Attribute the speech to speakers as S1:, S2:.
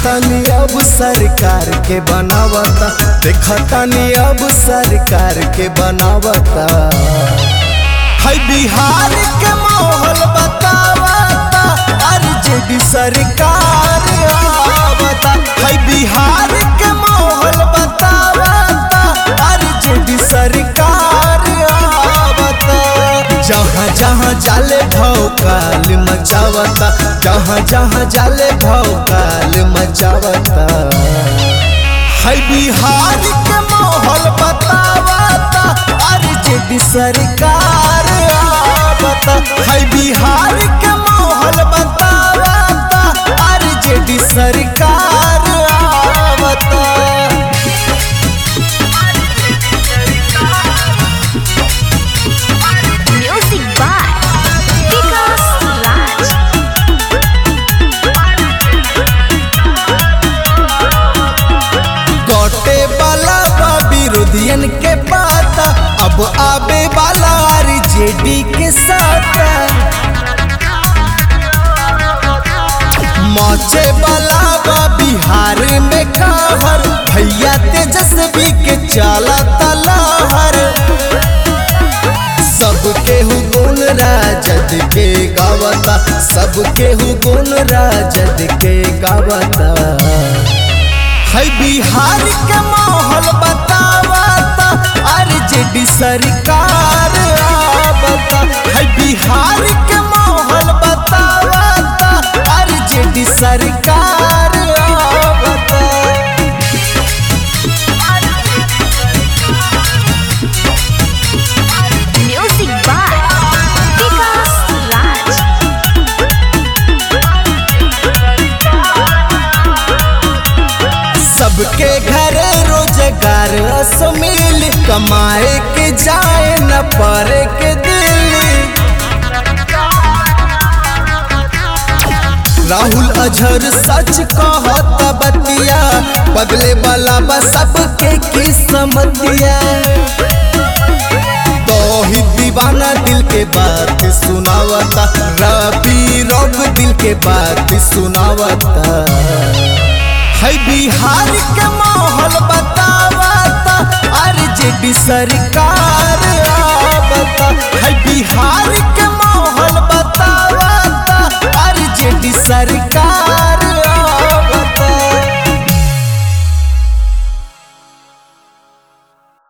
S1: देखतानी अब सरकार के बनावता देखतानी अब सरकार के बनावता है बिहार के माहौल बतावता आरजेडी सरकार आवता है बिहार के माहौल बतावता आरजेडी सरकार आवता जहाँ जहाँ जाले भौकाल मचावता जहाँ जहाँ जाले भौकाल मचावता है बिहार के माहौल बतावता आरजेडी सरकार आवता है बिहार के माहौल बतावता आरजेडी सरकार आवता
S2: Music by Vikas Raj.
S1: कटे वाला बा विरोधियन के पाता अब आबे वाला आरजेडी के साथ मचे वाला बा बिहार में कहर भैया तेजस्वी के चाला तलाहर सबके हु गुण राजद के गावता सबके हु गुण राजद के गावता है बिहार के माहौल बतावता आरजेडी सरकार आवता है बिहार के माहौल बतावता आरजेडी सरकार आवता
S2: Music by Vikas Raj.
S1: सबके घर रोजगार असमिल कमाए के जाए न पड़े के दिल्ली राहुल अजहर सच कहत बतिया बदले वाला बा सबके किस्मतिया तोही दीवाना दिल के बात सुनावता रबी रोग दिल के बात सुनावता है बिहार के माहौल बतावता आरजेडी सरकार आवता है बिहार के माहौल बतावता आरजेडी सरकार